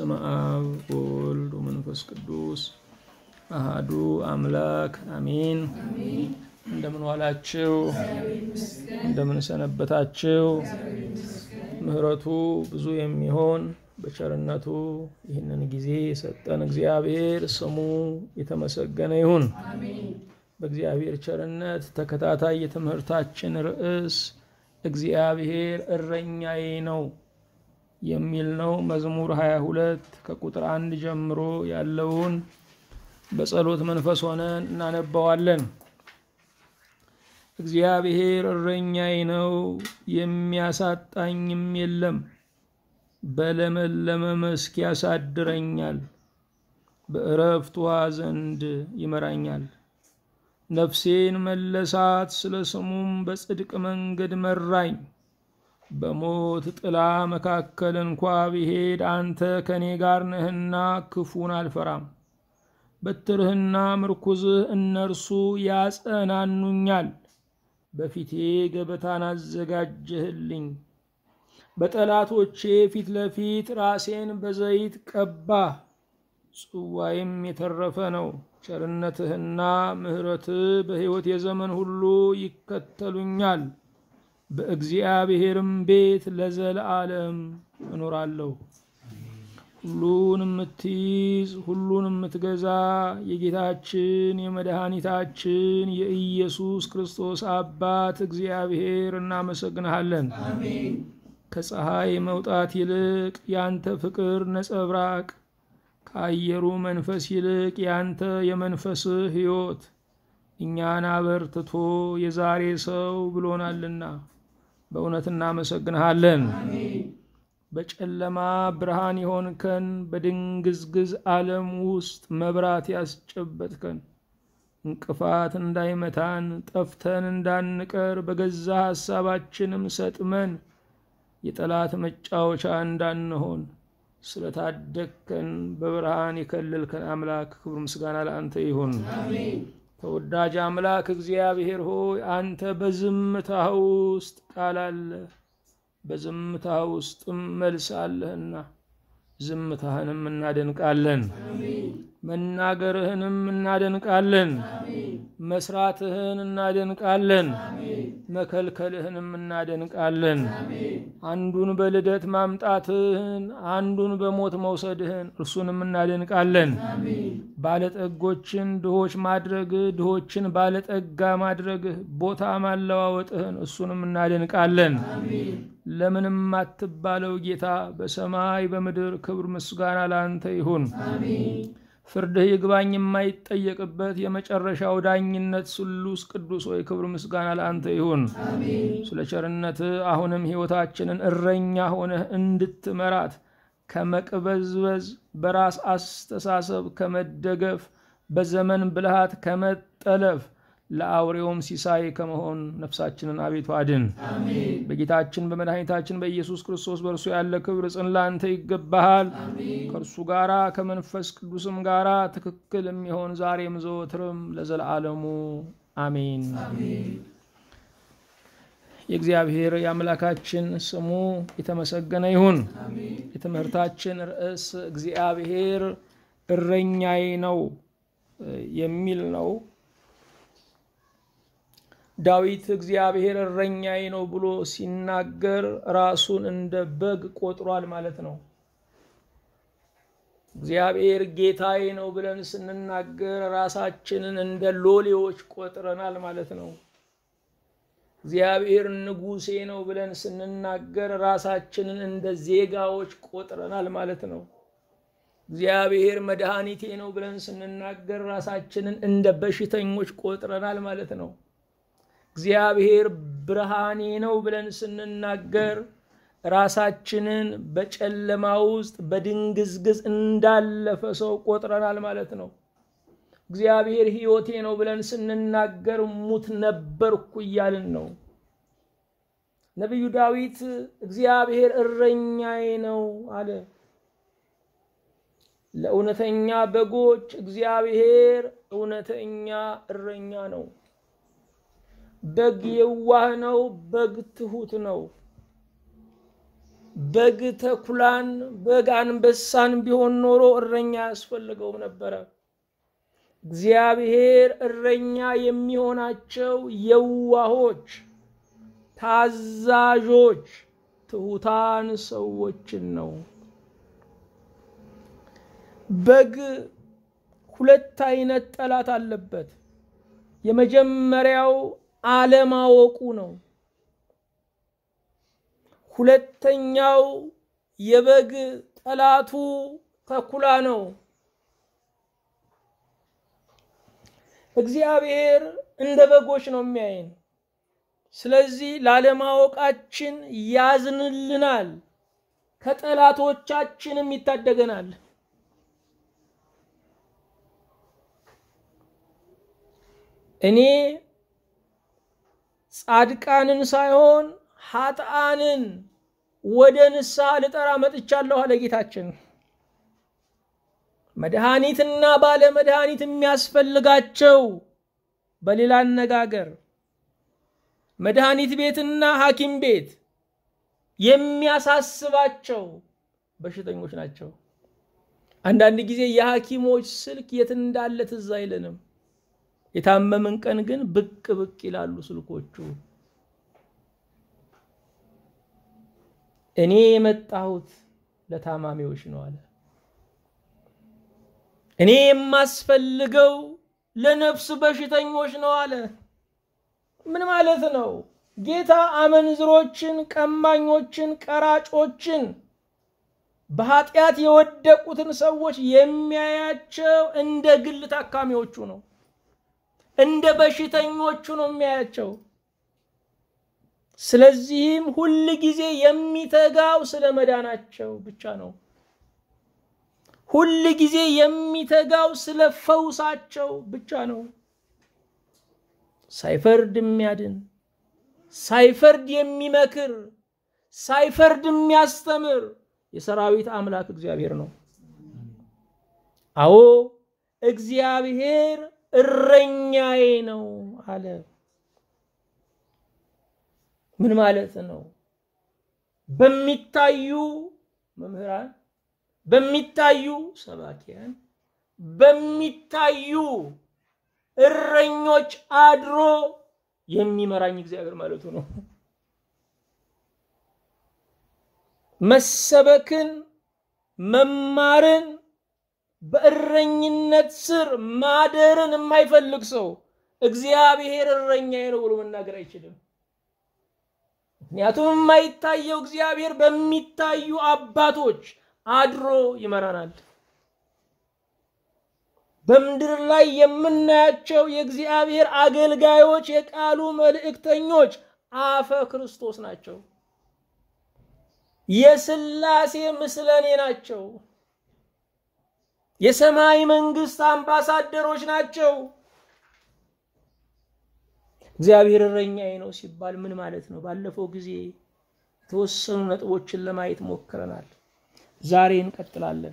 በስመ አብ ወወልድ ወመንፈስ ቅዱስ አሃዱ አምላክ አሜን። እንደምን ዋላችሁ? እንደምን ሰነበታችሁ? ምሕረቱ ብዙ የሚሆን በቸርነቱ ይህንን ጊዜ የሰጠን እግዚአብሔር ስሙ የተመሰገነ ይሁን። በእግዚአብሔር ቸርነት ተከታታይ የትምህርታችን ርዕስ እግዚአብሔር እረኛዬ ነው የሚል ነው። መዝሙር 22 ከቁጥር አንድ ጀምሮ ያለውን በጸሎት መንፈስ ሆነን እናነባዋለን። እግዚአብሔር እረኛዬ ነው፣ የሚያሳጣኝም የለም። በለመለመ መስክ ያሳድረኛል፣ በዕረፍት ውኃ ዘንድ ይመራኛል። ነፍሴን መለሳት፣ ስለ ስሙም በጽድቅ መንገድ መራኝ። በሞት ጥላ መካከል እንኳ ብሄድ አንተ ከእኔ ጋር ነህና ክፉን አልፈራም። በትርህና ምርኩዝህ እነርሱ ያጸናኑኛል። በፊቴ ገበታን አዘጋጀህልኝ፣ በጠላቶቼ ፊት ለፊት ራሴን በዘይት ቀባህ። ጽዋይም የተረፈ ነው። ቸርነትህና ምሕረትህ በሕይወት የዘመን ሁሉ ይከተሉኛል። በእግዚአብሔርም ቤት ለዘለዓለም እኖራለሁ። ሁሉን የምትይዝ ሁሉን የምትገዛ የጌታችን የመድኃኒታችን የኢየሱስ ክርስቶስ አባት እግዚአብሔር እናመሰግንሃለን። ከፀሐይ መውጣት ይልቅ ያንተ ፍቅር ነጸብራቅ ከአየሩ መንፈስ ይልቅ ያንተ የመንፈስህ ሕይወት እኛን አበርትቶ የዛሬ ሰው ብሎናልና በእውነት እናመሰግንሃለን። በጨለማ ብርሃን የሆንከን፣ በድንግዝግዝ ዓለም ውስጥ መብራት ያስጨበጥከን፣ እንቅፋት እንዳይመታን ጠፍተን እንዳንቀር በገዛ ሐሳባችንም ሰጥመን የጠላት መጫወቻ እንዳንሆን ስለታደግከን በብርሃን የከለልከን አምላክ ክብር ምስጋና ለአንተ ይሁን። ተወዳጅ አምላክ እግዚአብሔር ሆይ አንተ በዝምታህ ውስጥ ቃል አለ፣ በዝምታህ ውስጥም መልስ አለህና ዝምታህንም እናደንቃለን፣ መናገርህንም እናደንቃለን፣ መስራትህን እናደንቃለን፣ መከልከልህንም እናደንቃለን። አንዱን በልደት ማምጣትህን፣ አንዱን በሞት መውሰድህን እርሱንም እናደንቃለን። ባለጠጎችን ድሆች ማድረግህ፣ ድሆችን ባለጠጋ ማድረግህ፣ ቦታ ማለዋወጥህን እሱንም እናደንቃለን። ለምንም አትባለው ጌታ በሰማይ በምድር ክብር ምስጋና ለአንተ ይሁን። ፍርድህ ይግባኝ የማይጠየቅበት የመጨረሻው ዳኝነት ስሉስ ቅዱስ ሆይ ክብር ምስጋና ለአንተ ይሁን። ስለ ቸርነትህ አሁንም ሕይወታችንን እረኛ ሆነህ እንድትመራት ከመቅበዝበዝ በራስ አስተሳሰብ ከመደገፍ በዘመን ብልሃት ከመጠለፍ ለአውሬውም ሲሳይ ከመሆን ነፍሳችንን አቤቱ አድን። በጌታችን በመድኃኒታችን በኢየሱስ ክርስቶስ በእርሱ ያለ ክብር ጽን ላንተ ይገባሃል። ከእርሱ ጋራ ከመንፈስ ቅዱስም ጋራ ትክክል የሚሆን ዛሬም ዘወትርም ለዘለዓለሙ አሜን። የእግዚአብሔር የአምላካችን ስሙ የተመሰገነ ይሁን። የትምህርታችን ርዕስ እግዚአብሔር እረኛዬ ነው የሚል ነው። ዳዊት እግዚአብሔር እረኛዬ ነው ብሎ ሲናገር ራሱን እንደ በግ ቆጥሯል ማለት ነው። እግዚአብሔር ጌታዬ ነው ብለን ስንናገር ራሳችንን እንደ ሎሌዎች ቆጥረናል ማለት ነው። እግዚአብሔር ንጉሴ ነው ብለን ስንናገር ራሳችንን እንደ ዜጋዎች ቆጥረናል ማለት ነው። እግዚአብሔር መድኃኒቴ ነው ብለን ስንናገር ራሳችንን እንደ በሽተኞች ቆጥረናል ማለት ነው። እግዚአብሔር ብርሃኔ ነው ብለን ስንናገር ራሳችንን በጨለማ ውስጥ በድንግዝግዝ እንዳለፈ ሰው ቆጥረናል ማለት ነው። እግዚአብሔር ሕይወቴ ነው ብለን ስንናገር ሙት ነበርኩ እያልን ነው። ነቢዩ ዳዊት እግዚአብሔር እረኛዬ ነው አለ። ለእውነተኛ በጎች እግዚአብሔር እውነተኛ እረኛ ነው። በግ የዋህ ነው። በግ ትሁት ነው። በግ ተኩላን፣ በግ አንበሳን ቢሆን ኖሮ እረኛ አያስፈልገውም ነበረ። እግዚአብሔር እረኛ የሚሆናቸው የዋሆች፣ ታዛዦች፣ ትሑታን ሰዎችን ነው። በግ ሁለት አይነት ጠላት አለበት። የመጀመሪያው አለማወቁ ነው። ሁለተኛው የበግ ጠላቱ ተኩላ ነው። እግዚአብሔር እንደ በጎች ነው የሚያይን። ስለዚህ ላለማወቃችን ያዝንልናል፣ ከጠላቶቻችንም ይታደገናል። እኔ ጻድቃንን ሳይሆን ኃጥአንን ወደ ንስሐ ልጠራ መጥቻለሁ አለ ጌታችን። መድኃኒትና ባለ መድኃኒት የሚያስፈልጋቸው በሌላ አነጋገር መድኃኒት ቤትና ሐኪም ቤት የሚያሳስባቸው በሽተኞች ናቸው። አንዳንድ ጊዜ የሐኪሞች ስልክ የት እንዳለ ትዝ አይለንም። የታመምን ቀን ግን ብቅ ብቅ ይላሉ ስልኮቹ። እኔ የመጣሁት ለታማሚዎች ነው አለ። እኔ የማስፈልገው ለነፍስ በሽተኞች ነው አለ። ምን ማለት ነው? ጌታ አመንዝሮችን፣ ቀማኞችን፣ ቀራጮችን በኃጢአት የወደቁትን ሰዎች የሚያያቸው እንደ ግል ታካሚዎቹ ነው። እንደ በሽተኞቹ ነው የሚያያቸው። ስለዚህም ሁል ጊዜ የሚተጋው ስለ መዳናቸው ብቻ ነው። ሁል ጊዜ የሚተጋው ስለ ፈውሳቸው ብቻ ነው። ሳይፈርድ የሚያድን ሳይፈርድ የሚመክር ሳይፈርድ የሚያስተምር የሰራዊት አምላክ እግዚአብሔር ነው። አዎ እግዚአብሔር እረኛዬ ነው አለ። ምን ማለት ነው? በሚታዩ መምህራን፣ በሚታዩ ሰባኪያን፣ በሚታዩ እረኞች አድሮ የሚመራኝ እግዚአብሔር ማለቱ ነው። መሰበክን መማርን በእረኝነት ስር ማደርን የማይፈልግ ሰው እግዚአብሔር እረኛዬ ነው ብሎ መናገር አይችልም። ምክንያቱም የማይታየው እግዚአብሔር በሚታዩ አባቶች አድሮ ይመራናል። በምድር ላይ የምናያቸው የእግዚአብሔር አገልጋዮች፣ የቃሉ መልእክተኞች አፈ ክርስቶስ ናቸው። የሥላሴ ምስለኔ ናቸው። የሰማይ መንግስት አምባሳደሮች ናቸው። እግዚአብሔር እረኛዬ ነው ሲባል ምን ማለት ነው? ባለፈው ጊዜ የተወሰኑ ነጥቦችን ለማየት ሞክረናል። ዛሬ እንቀጥላለን።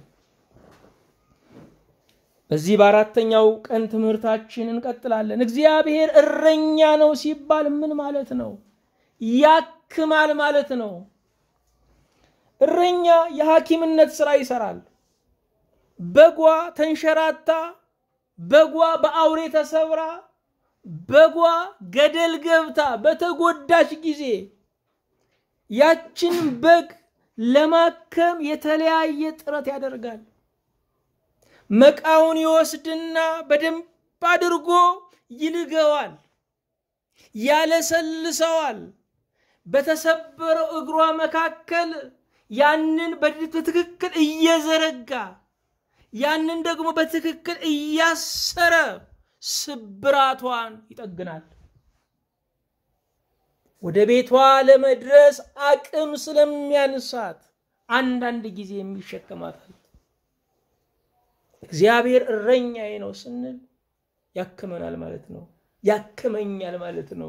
በዚህ በአራተኛው ቀን ትምህርታችን እንቀጥላለን። እግዚአብሔር እረኛ ነው ሲባል ምን ማለት ነው? ያክማል ማለት ነው። እረኛ የሐኪምነት ስራ ይሰራል። በጓ ተንሸራታ፣ በጓ በአውሬ ተሰብራ፣ በጓ ገደል ገብታ በተጎዳች ጊዜ ያችን በግ ለማከም የተለያየ ጥረት ያደርጋል። መቃውን ይወስድና በደንብ አድርጎ ይልገዋል፣ ያለሰልሰዋል። በተሰበረው እግሯ መካከል ያንን በትክክል እየዘረጋ ያንን ደግሞ በትክክል እያሰረ ስብራቷን ይጠግናል። ወደ ቤቷ ለመድረስ አቅም ስለሚያንሳት አንዳንድ ጊዜ የሚሸከማታል። እግዚአብሔር እረኛዬ ነው ስንል ያክመናል ማለት ነው። ያክመኛል ማለት ነው።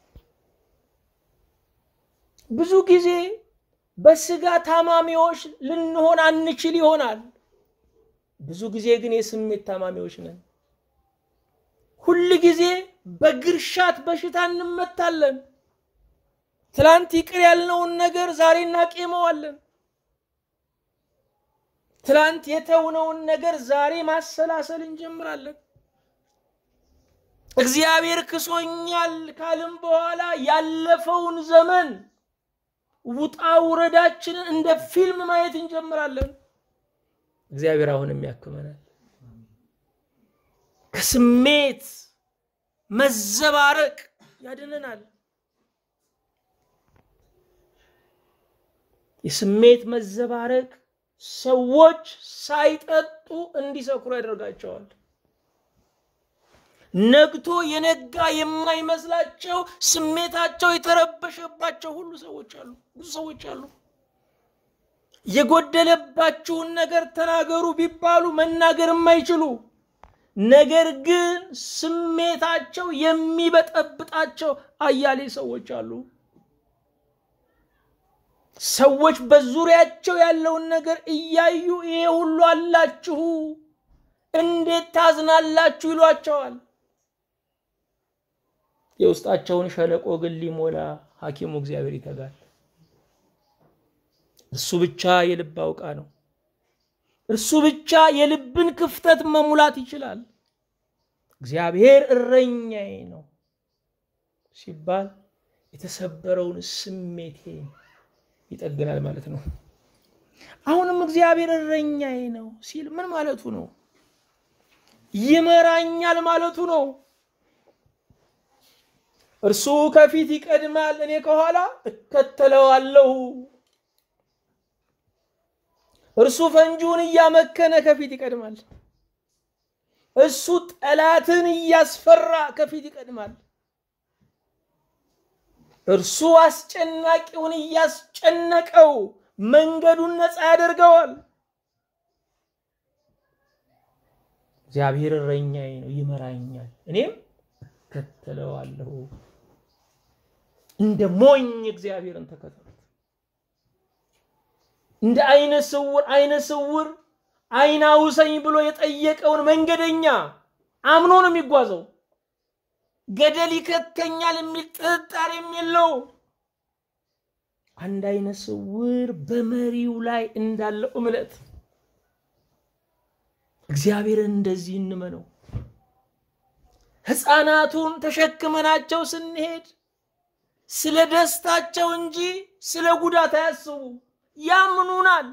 ብዙ ጊዜ በስጋ ታማሚዎች ልንሆን አንችል ይሆናል። ብዙ ጊዜ ግን የስሜት ታማሚዎች ነን። ሁል ጊዜ በግርሻት በሽታ እንመታለን። ትላንት ይቅር ያልነውን ነገር ዛሬ እናቄመዋለን። ትላንት የተውነውን ነገር ዛሬ ማሰላሰል እንጀምራለን። እግዚአብሔር ክሶኛል ካልን በኋላ ያለፈውን ዘመን ውጣ ውረዳችንን እንደ ፊልም ማየት እንጀምራለን። እግዚአብሔር አሁንም ያክመናል። ከስሜት መዘባረቅ ያድነናል። የስሜት መዘባረቅ ሰዎች ሳይጠጡ እንዲሰክሩ ያደርጋቸዋል። ነግቶ የነጋ የማይመስላቸው ስሜታቸው የተረበሸባቸው ሁሉ ሰዎች አሉ። ብዙ ሰዎች አሉ። የጎደለባችሁን ነገር ተናገሩ ቢባሉ መናገር የማይችሉ ነገር ግን ስሜታቸው የሚበጠብጣቸው አያሌ ሰዎች አሉ። ሰዎች በዙሪያቸው ያለውን ነገር እያዩ ይሄ ሁሉ አላችሁ እንዴት ታዝናላችሁ ይሏቸዋል። የውስጣቸውን ሸለቆ ግን ሊሞላ ሐኪሙ እግዚአብሔር ይተጋል። እርሱ ብቻ የልብ አውቃ ነው። እርሱ ብቻ የልብን ክፍተት መሙላት ይችላል። እግዚአብሔር እረኛዬ ነው ሲባል የተሰበረውን ስሜቴን ይጠግናል ማለት ነው። አሁንም እግዚአብሔር እረኛዬ ነው ሲል ምን ማለቱ ነው? ይመራኛል ማለቱ ነው። እርሱ ከፊት ይቀድማል፣ እኔ ከኋላ እከተለዋለሁ። እርሱ ፈንጂውን እያመከነ ከፊት ይቀድማል። እሱ ጠላትን እያስፈራ ከፊት ይቀድማል። እርሱ አስጨናቂውን እያስጨነቀው መንገዱን ነፃ ያደርገዋል። እግዚአብሔር እረኛዬ ነው፣ ይመራኛል፣ እኔም እከተለዋለሁ። እንደ ሞኝ እግዚአብሔርን ተከተሉት። እንደ አይነ ስውር አይነ ስውር አይን አውሰኝ ብሎ የጠየቀውን መንገደኛ አምኖ ነው የሚጓዘው። ገደል ይከተኛል የሚል ጥርጣሬም የለው። አንድ አይነ ስውር በመሪው ላይ እንዳለው እምነት እግዚአብሔርን እንደዚህ እንመነው። ሕፃናቱን ተሸክመናቸው ስንሄድ ስለ ደስታቸው እንጂ ስለ ጉዳት አያስቡ፣ ያምኑናል።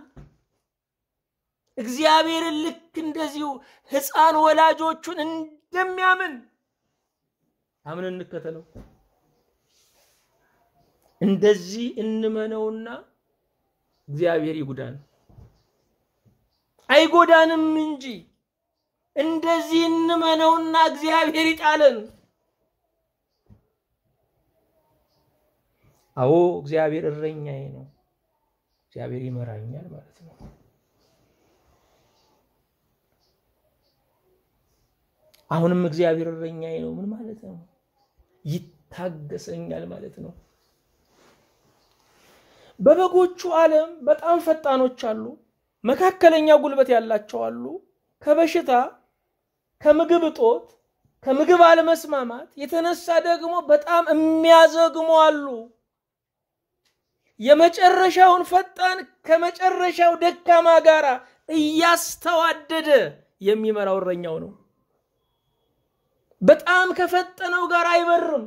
እግዚአብሔርን ልክ እንደዚሁ ሕፃን ወላጆቹን እንደሚያምን አምን እንከተለው። እንደዚህ እንመነውና እግዚአብሔር ይጉዳን አይጎዳንም እንጂ እንደዚህ እንመነውና እግዚአብሔር ይጣለን። አዎ እግዚአብሔር እረኛዬ ነው፣ እግዚአብሔር ይመራኛል ማለት ነው። አሁንም እግዚአብሔር እረኛዬ ነው ምን ማለት ነው? ይታገሰኛል ማለት ነው። በበጎቹ ዓለም በጣም ፈጣኖች አሉ፣ መካከለኛ ጉልበት ያላቸው አሉ። ከበሽታ ከምግብ እጦት ከምግብ አለመስማማት የተነሳ ደግሞ በጣም የሚያዘግሙ አሉ። የመጨረሻውን ፈጣን ከመጨረሻው ደካማ ጋር እያስተዋደደ የሚመራው እረኛው ነው። በጣም ከፈጠነው ጋር አይበርም፣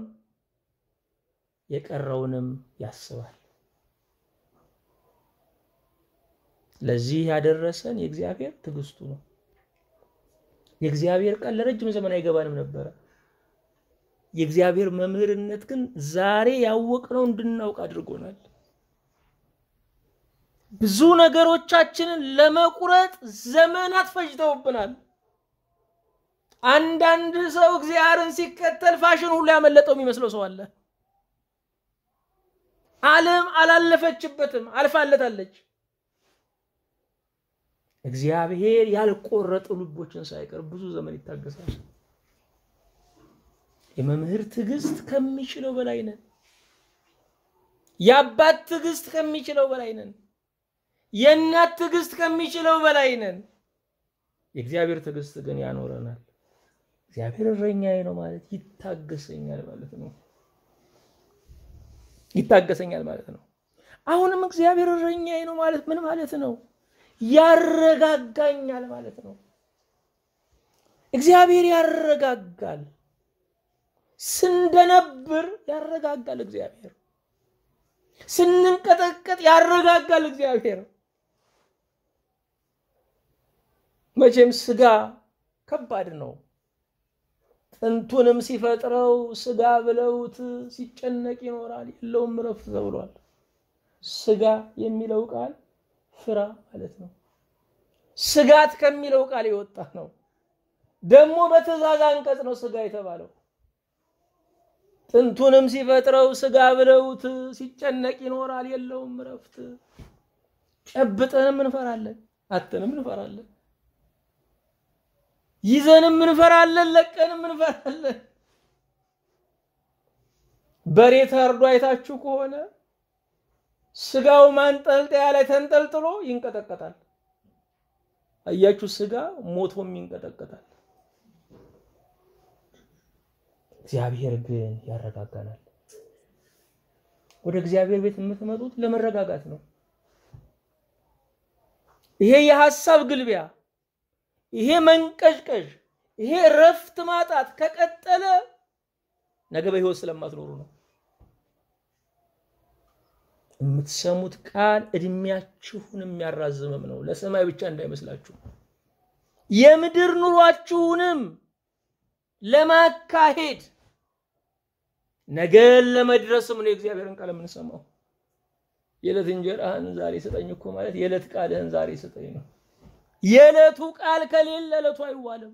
የቀረውንም ያስባል። ለዚህ ያደረሰን የእግዚአብሔር ትዕግስቱ ነው። የእግዚአብሔር ቃል ለረጅም ዘመን አይገባንም ነበረ። የእግዚአብሔር መምህርነት ግን ዛሬ ያወቅነው እንድናውቅ አድርጎናል። ብዙ ነገሮቻችንን ለመቁረጥ ዘመናት ፈጅተውብናል። አንዳንድ ሰው እግዚአብሔርን ሲከተል ፋሽን ሁሉ ያመለጠው የሚመስለው ሰው አለ። ዓለም አላለፈችበትም፣ አልፋለታለች። እግዚአብሔር ያልቆረጡ ልቦችን ሳይቀር ብዙ ዘመን ይታገሳል። የመምህር ትዕግስት ከሚችለው በላይ ነን። የአባት ትዕግስት ከሚችለው በላይ ነን። የእናት ትዕግስት ከሚችለው በላይ ነን። የእግዚአብሔር ትዕግስት ግን ያኖረናል። እግዚአብሔር እረኛዬ ነው ማለት ይታገሰኛል ማለት ነው። ይታገሰኛል ማለት ነው። አሁንም እግዚአብሔር እረኛዬ ነው ማለት ምን ማለት ነው? ያረጋጋኛል ማለት ነው። እግዚአብሔር ያረጋጋል። ስንደነብር ያረጋጋል እግዚአብሔር። ስንንቀጠቀጥ ያረጋጋል እግዚአብሔር። መቼም ስጋ ከባድ ነው። ጥንቱንም ሲፈጥረው ስጋ ብለውት ሲጨነቅ ይኖራል፣ የለውም እረፍት ተብሏል። ስጋ የሚለው ቃል ፍራ ማለት ነው። ስጋት ከሚለው ቃል የወጣ ነው። ደግሞ በትእዛዝ አንቀጽ ነው ስጋ የተባለው። ጥንቱንም ሲፈጥረው ስጋ ብለውት ሲጨነቅ ይኖራል፣ የለውም እረፍት። ጨብጠንም እንፈራለን፣ አተንም እንፈራለን፣ ይዘንም እንፈራለን፣ ለቀንም እንፈራለን። በሬ ታርዶ አይታችሁ ከሆነ ስጋው ማንጠልጠያ ላይ ተንጠልጥሎ ይንቀጠቀጣል። አያችሁ፣ ስጋ ሞቶም ይንቀጠቀጣል። እግዚአብሔር ግን ያረጋጋናል። ወደ እግዚአብሔር ቤት የምትመጡት ለመረጋጋት ነው። ይሄ የሐሳብ ግልቢያ፣ ይሄ መንቀዥቀዥ፣ ይሄ እረፍት ማጣት ከቀጠለ ነገ በሕይወት ስለማትኖሩ ነው። የምትሰሙት ቃል እድሜያችሁን የሚያራዝምም ነው። ለሰማይ ብቻ እንዳይመስላችሁ የምድር ኑሯችሁንም ለማካሄድ ነገን ለመድረስም ነው የእግዚአብሔርን ቃል የምንሰማው። የዕለት እንጀራህን ዛሬ ስጠኝ እኮ ማለት የዕለት ቃልህን ዛሬ ስጠኝ ነው። የዕለቱ ቃል ከሌለ ዕለቱ አይዋልም።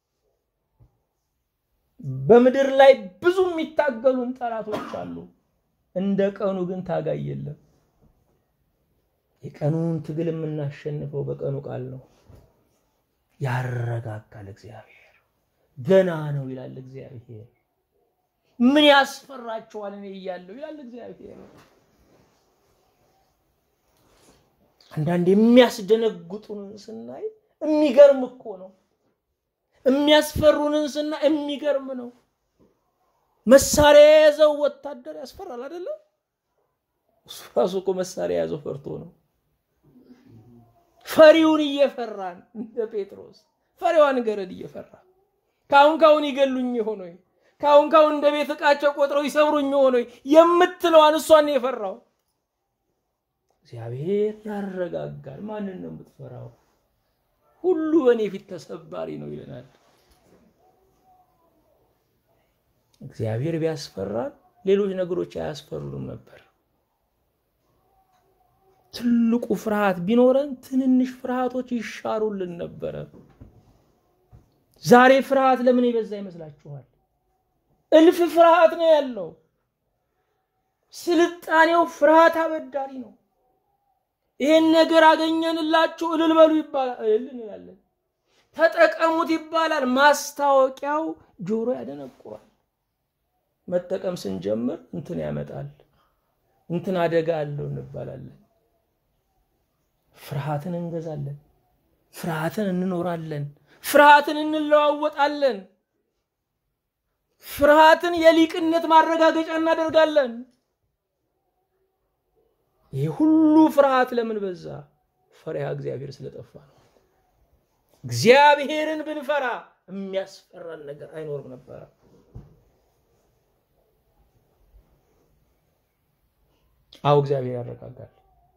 በምድር ላይ ብዙ የሚታገሉን ጠላቶች አሉ። እንደ ቀኑ ግን ታጋይ የለም። የቀኑን ትግል የምናሸንፈው በቀኑ ቃል ነው። ያረጋጋል እግዚአብሔር። ገና ነው ይላል እግዚአብሔር። ምን ያስፈራችኋል እኔ እያለሁ ይላል እግዚአብሔር። አንዳንድ የሚያስደነግጡንን ስናይ የሚገርም እኮ ነው። የሚያስፈሩንን ስናይ የሚገርም ነው። መሳሪያ የያዘው ወታደር ያስፈራል አይደለም? እሱ ራሱ እኮ መሳሪያ የያዘው ፈርቶ ነው። ፈሪውን እየፈራን እንደ ጴጥሮስ ፈሪዋን ገረድ እየፈራ ካሁን ካሁን ይገሉኝ ይሆን ወይ ካሁን ካሁን እንደ ቤት ዕቃቸው ቆጥረው ይሰብሩኝ ይሆን ወይ የምትለዋን እሷን ነው የፈራው። እግዚአብሔር ያረጋጋል። ማንን ነው የምትፈራው? ሁሉ በእኔ ፊት ተሰባሪ ነው ይለናል። እግዚአብሔር ቢያስፈራን ሌሎች ነገሮች አያስፈሩንም ነበር። ትልቁ ፍርሃት ቢኖረን ትንንሽ ፍርሃቶች ይሻሩልን ነበረ። ዛሬ ፍርሃት ለምን የበዛ ይመስላችኋል? እልፍ ፍርሃት ነው ያለው። ስልጣኔው ፍርሃት አበዳሪ ነው። ይሄን ነገር አገኘንላችሁ እልል በሉ ይባላል፣ እልል እንላለን። ተጠቀሙት ይባላል። ማስታወቂያው ጆሮ ያደነቁራል። መጠቀም ስንጀምር እንትን ያመጣል፣ እንትን አደጋ አለው እንባላለን። ፍርሃትን እንገዛለን፣ ፍርሃትን እንኖራለን፣ ፍርሃትን እንለዋወጣለን፣ ፍርሃትን የሊቅነት ማረጋገጫ እናደርጋለን። ይህ ሁሉ ፍርሃት ለምን በዛ? ፈሪሃ እግዚአብሔር ስለጠፋ ነው። እግዚአብሔርን ብንፈራ የሚያስፈራን ነገር አይኖርም ነበረ። አዎ እግዚአብሔር ያረጋጋል።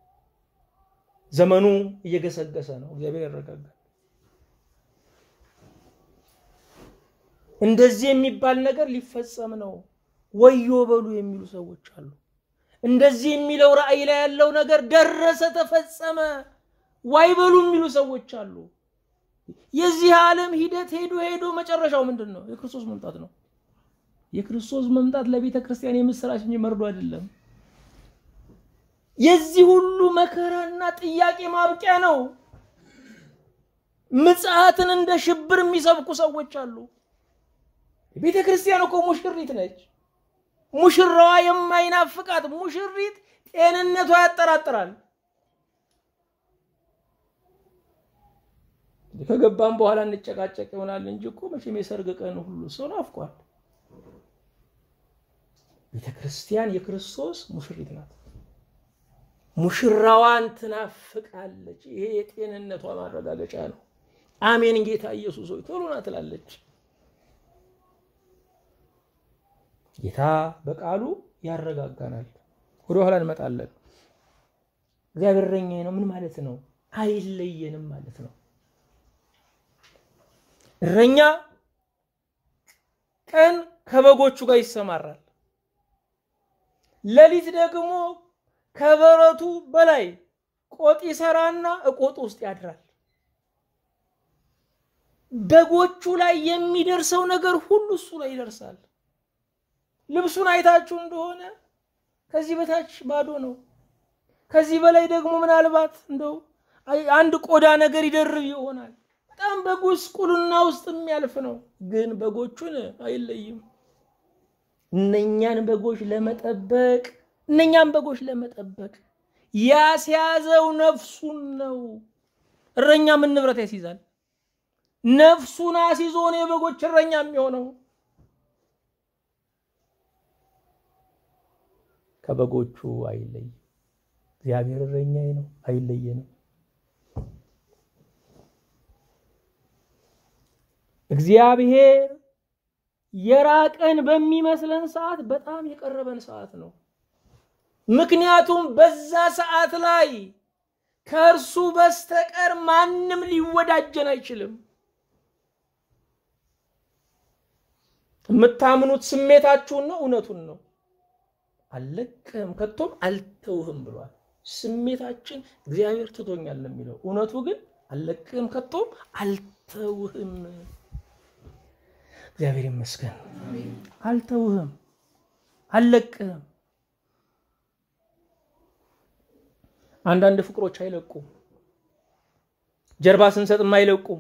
ዘመኑ እየገሰገሰ ነው። እግዚአብሔር ያረጋጋል። እንደዚህ የሚባል ነገር ሊፈጸም ነው ወዮ በሉ የሚሉ ሰዎች አሉ። እንደዚህ የሚለው ራእይ ላይ ያለው ነገር ደረሰ፣ ተፈጸመ ዋይ በሉ የሚሉ ሰዎች አሉ። የዚህ ዓለም ሂደት ሄዶ ሄዶ መጨረሻው ምንድን ነው? የክርስቶስ መምጣት ነው። የክርስቶስ መምጣት ለቤተ ክርስቲያን የምስራች እንጂ መርዶ አይደለም። የዚህ ሁሉ መከራና ጥያቄ ማብቂያ ነው። ምጽአትን እንደ ሽብር የሚሰብኩ ሰዎች አሉ። ቤተ ክርስቲያን እኮ ሙሽሪት ነች። ሙሽራዋ የማይናፍቃት ሙሽሪት ጤንነቷ ያጠራጥራል። ከገባም በኋላ እንጨቃጨቅ ይሆናል እንጂ እኮ መቼም የሰርግ ቀን ሁሉ ሰው ናፍቋል። ቤተ ክርስቲያን የክርስቶስ ሙሽሪት ናት። ሙሽራዋን ትናፍቃለች። ይሄ የጤንነቷ ማረጋገጫ ነው። አሜን ጌታ ኢየሱስ ሆይ ቶሎ ና ትላለች። ጌታ በቃሉ ያረጋጋናል። ወደ ኋላ እንመጣለን። እግዚአብሔር እረኛዬ ነው ምን ማለት ነው? አይለየንም ማለት ነው። እረኛ ቀን ከበጎቹ ጋር ይሰማራል፣ ሌሊት ደግሞ ከበረቱ በላይ ቆጥ ይሰራና እቆጡ ውስጥ ያድራል። በጎቹ ላይ የሚደርሰው ነገር ሁሉ እሱ ላይ ይደርሳል። ልብሱን አይታችሁ እንደሆነ ከዚህ በታች ባዶ ነው። ከዚህ በላይ ደግሞ ምናልባት እንደው አንድ ቆዳ ነገር ይደርብ ይሆናል። በጣም በጉስቁልና ውስጥ የሚያልፍ ነው። ግን በጎቹን አይለይም። እነኛን በጎች ለመጠበቅ እነኛን በጎች ለመጠበቅ ያስያዘው ነፍሱን ነው። እረኛ ምን ንብረት ያስይዛል? ነፍሱን አስይዞ ነው የበጎች እረኛ የሚሆነው። ከበጎቹ አይለይም። እግዚአብሔር እረኛዬ ነው፣ አይለየንም። እግዚአብሔር የራቀን በሚመስለን ሰዓት በጣም የቀረበን ሰዓት ነው። ምክንያቱም በዛ ሰዓት ላይ ከእርሱ በስተቀር ማንም ሊወዳጀን አይችልም። የምታምኑት ስሜታችሁን ነው፣ እውነቱን ነው። አልለቅህም ከቶም አልተውህም ብሏል። ስሜታችን እግዚአብሔር ትቶኛል የሚለው እውነቱ ግን አልለቅህም ከቶም አልተውህም። እግዚአብሔር ይመስገን። አልተውህም፣ አልለቅህም። አንዳንድ ፍቅሮች አይለቁም። ጀርባ ስንሰጥም አይለቁም።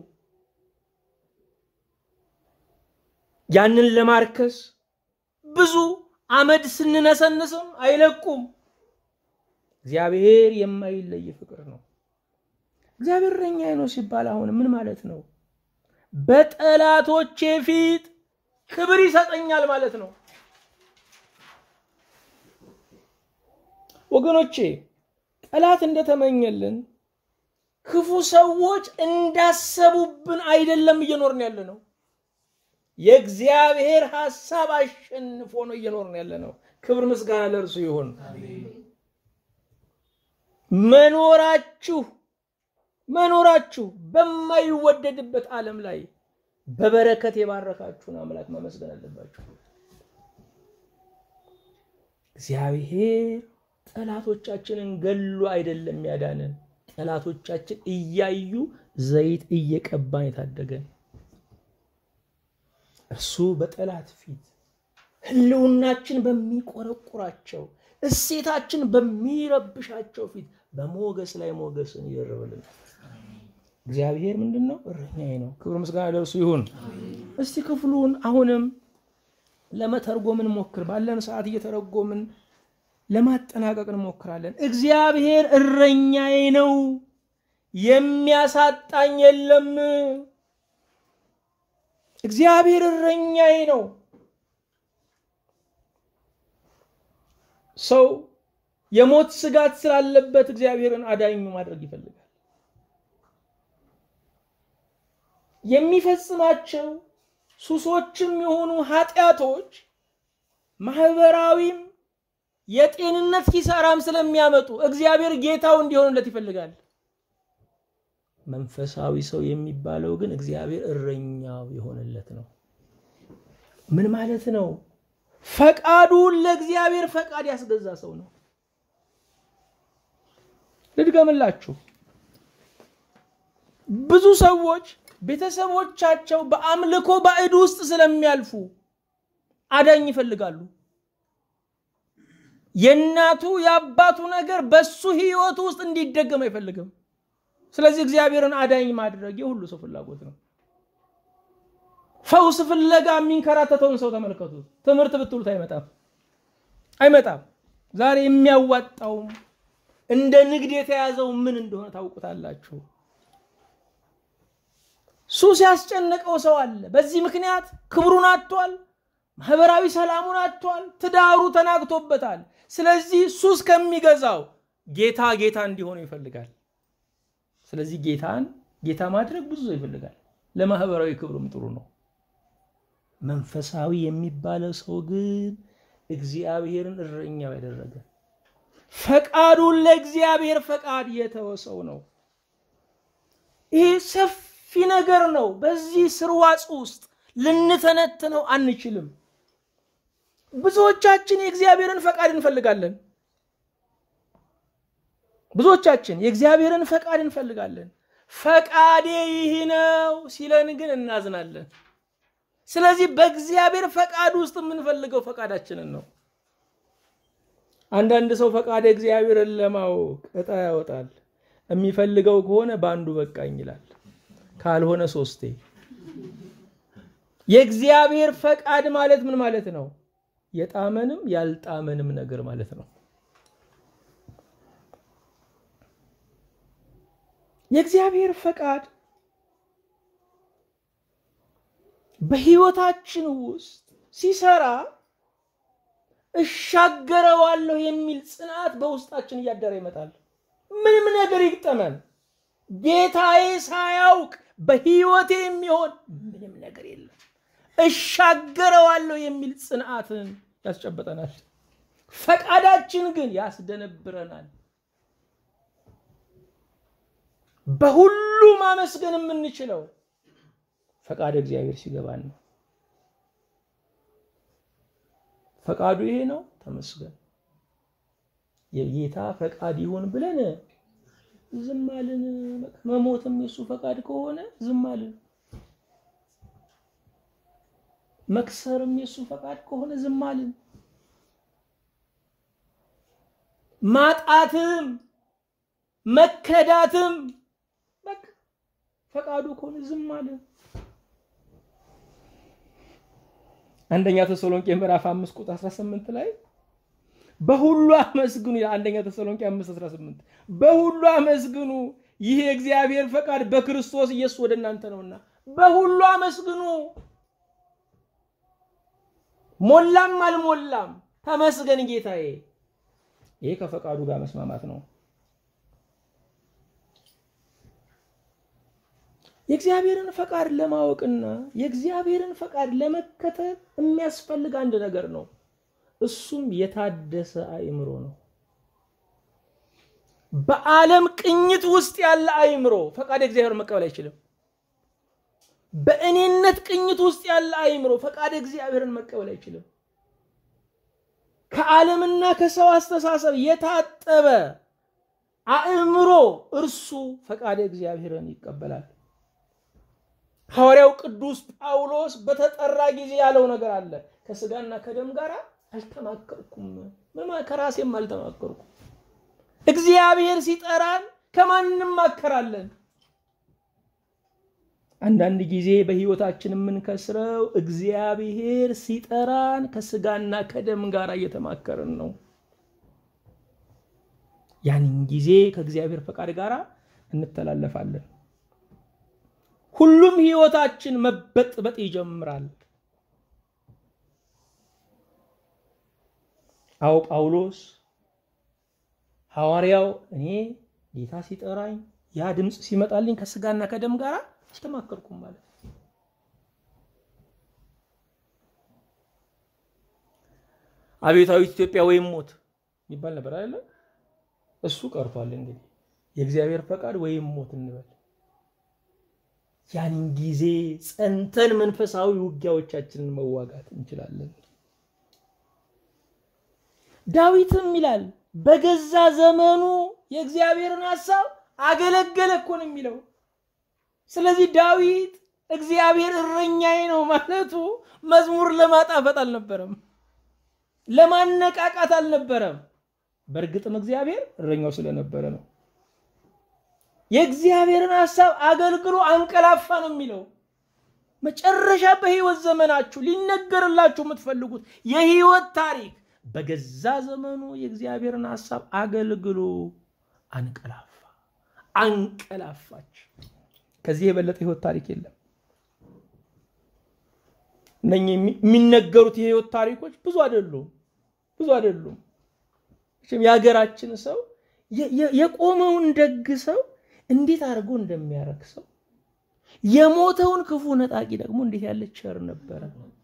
ያንን ለማርከስ ብዙ አመድ ስንነሰንስም አይለቁም። እግዚአብሔር የማይለይ ፍቅር ነው። እግዚአብሔር እረኛዬ ነው ሲባል አሁን ምን ማለት ነው? በጠላቶቼ ፊት ክብር ይሰጠኛል ማለት ነው። ወገኖቼ ጠላት እንደተመኘልን ክፉ ሰዎች እንዳሰቡብን አይደለም እየኖርን ያለ ነው። የእግዚአብሔር ሐሳብ አሸንፎ ነው እየኖርን ያለ ነው። ክብር ምስጋና ለእርሱ ይሁን። መኖራችሁ መኖራችሁ በማይወደድበት ዓለም ላይ በበረከት የባረካችሁን አምላክ መመስገን አለባችሁ። እግዚአብሔር ጠላቶቻችንን ገሎ አይደለም ያዳነን፣ ጠላቶቻችን እያዩ ዘይት እየቀባን የታደገን እርሱ በጠላት ፊት ሕልውናችን በሚቆረቁራቸው እሴታችን በሚረብሻቸው ፊት በሞገስ ላይ ሞገስን ይደርብልናል። እግዚአብሔር ምንድን ነው? እረኛዬ ነው። ክብር ምስጋና ለእርሱ ይሁን። እስቲ ክፍሉን አሁንም ለመተርጎም እንሞክር። ባለን ሰዓት እየተረጎምን ለማጠናቀቅ እንሞክራለን። እግዚአብሔር እረኛዬ ነው፣ የሚያሳጣኝ የለም። እግዚአብሔር እረኛዬ ነው። ሰው የሞት ስጋት ስላለበት እግዚአብሔርን አዳኙ ማድረግ ይፈልጋል። የሚፈጽማቸው ሱሶችም የሆኑ ኃጢአቶች ማህበራዊም የጤንነት ኪሳራም ስለሚያመጡ እግዚአብሔር ጌታው እንዲሆንለት ይፈልጋል። መንፈሳዊ ሰው የሚባለው ግን እግዚአብሔር እረኛው የሆነለት ነው። ምን ማለት ነው? ፈቃዱን ለእግዚአብሔር ፈቃድ ያስገዛ ሰው ነው። ልድገምላችሁ። ብዙ ሰዎች ቤተሰቦቻቸው በአምልኮ ባዕድ ውስጥ ስለሚያልፉ አዳኝ ይፈልጋሉ። የእናቱ የአባቱ ነገር በሱ ህይወቱ ውስጥ እንዲደገም አይፈልግም። ስለዚህ እግዚአብሔርን አዳኝ ማድረግ የሁሉ ሰው ፍላጎት ነው። ፈውስ ፍለጋ የሚንከራተተውን ሰው ተመልከቱት። ትምህርት ብትሉት አይመጣም አይመጣም። ዛሬ የሚያዋጣውም እንደ ንግድ የተያዘው ምን እንደሆነ ታውቁታላችሁ። ሱስ ያስጨነቀው ሰው አለ። በዚህ ምክንያት ክብሩን አጥቷል። ማህበራዊ ሰላሙን አጥቷል። ትዳሩ ተናግቶበታል። ስለዚህ ሱስ ከሚገዛው ጌታ ጌታ እንዲሆኑ ይፈልጋል። ስለዚህ ጌታን ጌታ ማድረግ ብዙ ሰው ይፈልጋል። ለማህበራዊ ክብሩም ጥሩ ነው። መንፈሳዊ የሚባለው ሰው ግን እግዚአብሔርን እረኛው ያደረገ ፈቃዱን ለእግዚአብሔር ፈቃድ የተወ ሰው ነው። ይህ ሰፊ ነገር ነው። በዚህ ስርዋጽ ውስጥ ልንተነትነው አንችልም። ብዙዎቻችን የእግዚአብሔርን ፈቃድ እንፈልጋለን። ብዙዎቻችን የእግዚአብሔርን ፈቃድ እንፈልጋለን። ፈቃዴ ይህ ነው ሲለን ግን እናዝናለን። ስለዚህ በእግዚአብሔር ፈቃድ ውስጥ የምንፈልገው ፈቃዳችንን ነው። አንዳንድ ሰው ፈቃደ እግዚአብሔርን ለማወቅ እጣ ያወጣል። የሚፈልገው ከሆነ በአንዱ በቃኝ ይላል፣ ካልሆነ ሶስቴ። የእግዚአብሔር ፈቃድ ማለት ምን ማለት ነው? የጣመንም ያልጣመንም ነገር ማለት ነው። የእግዚአብሔር ፈቃድ በህይወታችን ውስጥ ሲሰራ እሻገረዋለሁ የሚል ጽናት በውስጣችን እያደረ ይመጣል። ምንም ነገር ይግጠመን፣ ጌታዬ ሳያውቅ በህይወቴ የሚሆን ምንም ነገር የለም። እሻገረዋለሁ የሚል ጽንዓትን ያስጨበጠናል። ፈቃዳችን ግን ያስደነብረናል። በሁሉ ማመስገን የምንችለው ፈቃድ እግዚአብሔር ሲገባን ነው። ፈቃዱ ይሄ ነው፣ ተመስገን። የጌታ ፈቃድ ይሁን ብለን ዝም አልን። መሞትም የሱ ፈቃድ ከሆነ ዝም አልን። መክሰርም የሱ ፈቃድ ከሆነ ዝም አልን። ማጣትም መከዳትም በቃ ፈቃዱ ከሆነ ዝም አልን። አንደኛ ተሰሎንቄ ምዕራፍ 5 ቁጥር 18 ላይ በሁሉ አመስግኑ ይላል። አንደኛ ተሰሎንቄ 5 18 በሁሉ አመስግኑ፣ ይህ የእግዚአብሔር ፈቃድ በክርስቶስ ኢየሱስ ወደ እናንተ ነውና፣ በሁሉ አመስግኑ። ሞላም አልሞላም ተመስገን ጌታዬ። ይሄ ከፈቃዱ ጋር መስማማት ነው። የእግዚአብሔርን ፈቃድ ለማወቅና የእግዚአብሔርን ፈቃድ ለመከተል የሚያስፈልግ አንድ ነገር ነው። እሱም የታደሰ አእምሮ ነው። በዓለም ቅኝት ውስጥ ያለ አእምሮ ፈቃድ እግዚአብሔር መቀበል አይችልም። በእኔነት ቅኝት ውስጥ ያለ አእምሮ ፈቃድ እግዚአብሔርን መቀበል አይችልም። ከዓለምና ከሰው አስተሳሰብ የታጠበ አእምሮ እርሱ ፈቃድ እግዚአብሔርን ይቀበላል። ሐዋርያው ቅዱስ ጳውሎስ በተጠራ ጊዜ ያለው ነገር አለ። ከስጋና ከደም ጋር አልተማከርኩም፣ ምን ከራሴም አልተማከርኩም። እግዚአብሔር ሲጠራን ከማን እንማከራለን? አንዳንድ ጊዜ በሕይወታችን የምንከስረው እግዚአብሔር ሲጠራን ከስጋና ከደም ጋር እየተማከርን ነው። ያንን ጊዜ ከእግዚአብሔር ፈቃድ ጋር እንተላለፋለን። ሁሉም ህይወታችን መበጥበጥ ይጀምራል። አዎ ጳውሎስ ሐዋርያው እኔ ጌታ ሲጠራኝ ያ ድምፅ ሲመጣልኝ ከስጋና ከደም ጋር አልተማከርኩም ማለት አብዮታዊት ኢትዮጵያ ወይም ሞት ይባል ነበር አይደለ? እሱ ቀርቷል። እንግዲህ የእግዚአብሔር ፈቃድ ወይም ሞት እንበል። ያንን ጊዜ ጸንተን መንፈሳዊ ውጊያዎቻችንን መዋጋት እንችላለን። ዳዊትም ይላል በገዛ ዘመኑ የእግዚአብሔርን ሐሳብ አገለገለ እኮ ነው የሚለው። ስለዚህ ዳዊት እግዚአብሔር እረኛዬ ነው ማለቱ መዝሙር ለማጣፈጥ አልነበረም፣ ለማነቃቃት አልነበረም። በእርግጥም እግዚአብሔር እረኛው ስለነበረ ነው። የእግዚአብሔርን ሐሳብ አገልግሎ አንቀላፋ ነው የሚለው። መጨረሻ በህይወት ዘመናችሁ ሊነገርላችሁ የምትፈልጉት የህይወት ታሪክ በገዛ ዘመኑ የእግዚአብሔርን ሐሳብ አገልግሎ አንቀላፋ፣ አንቀላፋች። ከዚህ የበለጠ ህይወት ታሪክ የለም። እነኚህ የሚነገሩት የህይወት ታሪኮች ብዙ አይደሉም፣ ብዙ አይደሉም። የሀገራችን ሰው የቆመውን ደግ ሰው እንዴት አድርጎ እንደሚያረክሰው የሞተውን ክፉ ነጣቂ ደግሞ እንዴት ያለ ቸር ነበረ፣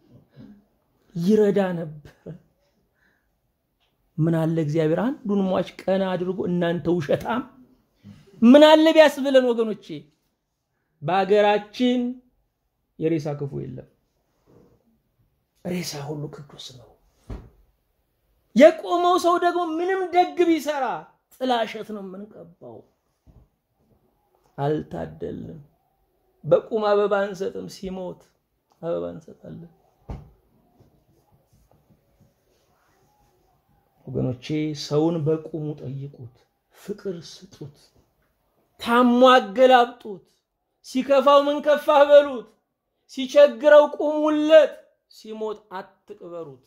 ይረዳ ነበረ። ምን አለ እግዚአብሔር አንዱን ሟች ቀና አድርጎ እናንተ ውሸታም ምን አለ ቢያስብለን ወገኖቼ። በሀገራችን የሬሳ ክፉ የለም፣ ሬሳ ሁሉ ቅዱስ ነው። የቆመው ሰው ደግሞ ምንም ደግ ቢሰራ ጥላሸት ነው የምንቀባው። አልታደልም። በቁም አበባ አንሰጥም፣ ሲሞት አበባ እንሰጣለን። ወገኖቼ ሰውን በቁሙ ጠይቁት፣ ፍቅር ስጡት፣ ታሞ አገላብጡት፣ ሲከፋው ምን ከፋህ በሉት፣ ሲቸግረው ቁሙለት፣ ሲሞት አትቅበሩት።